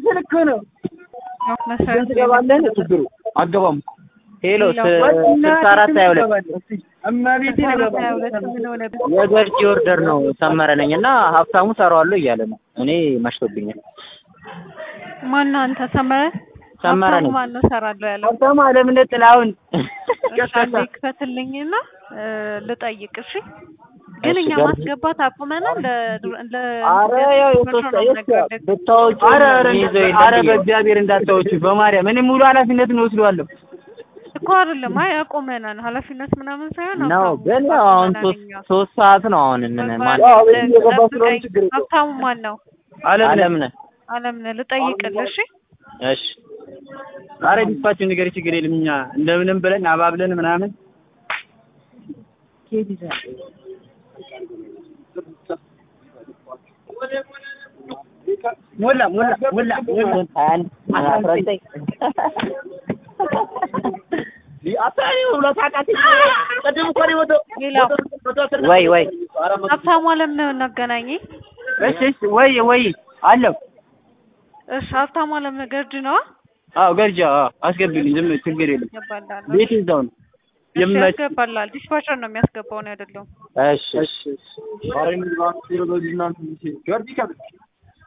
ልክ ነው። መሰረት ትገባለህ ችግሩ አገባም ሄሎ ስልሳ አራት ሀያ ሁለት እመቤቴ ሀያ ሁለት ምን ሆነብህ? የገርጂ ኦርደር ነው ሰመረ ነኝ እና ሀብታሙ ሰራዋለሁ እያለ ነው። እኔ መሽቶብኛል። ማነው አንተ? ሰመረ ሰመረ ሀብታሙ ነኝ። ማነው እሰራለሁ ያለው? ሀብታሙ አለምነት ጥላሁን እሺ አንዴ ክፈትልኝና እ ልጠይቅ። እሺ ግን እሺ፣ እኛ ገርጂ- ማስገባት አቁመናል። ለ- ለ አረ ያው የሶስት ብታወጪ አረ አረ ይዘው የለም አረ ብዬ ነው። በእግዚአብሔር እንዳታወጪ በማርያም እኔ ሙሉ ኃላፊነትን ወስደዋለሁ። እኮ አይደለም። አይ አቁመናል። ኃላፊነት ምናምን ሳይሆን ነው ሀብታሙ ግን ያው አሁን አቁመናል ሶስት እኛ። ሶስት ሰዓት ነው አሁን ምን ማን አዎ፣ ቤት እየገባ ስለሆነ ችግር የለውም። ሀብታሙ ማን ነው? አለም አለምነህ አለምነህ ልጠይቅልህ። እሺ እሺ አረ ዲስፓችን ነገር ችግር የለም። እኛ እንደምንም ብለን አባብለን ምናምን ሞላ ሞላ ሞላ ሞላ አንድ አስራ ዘጠኝ ወይ ወይ ሀብታሙ አለምነህ እናገናኝ። እሺ እሺ ወይ ወይ አለው እሺ ሀብታሙ አለምነህ ገርጂ ነው አዎ ገርጃ አዎ አስገቢልኝ ዝም ችግር የለም ያስገባላል። ቤት እዛው ነው እሺ የምመች ያስገባላል። ዲስፓቸር ነው የሚያስገባው ነው አይደለም። እሺ እሺ እሺ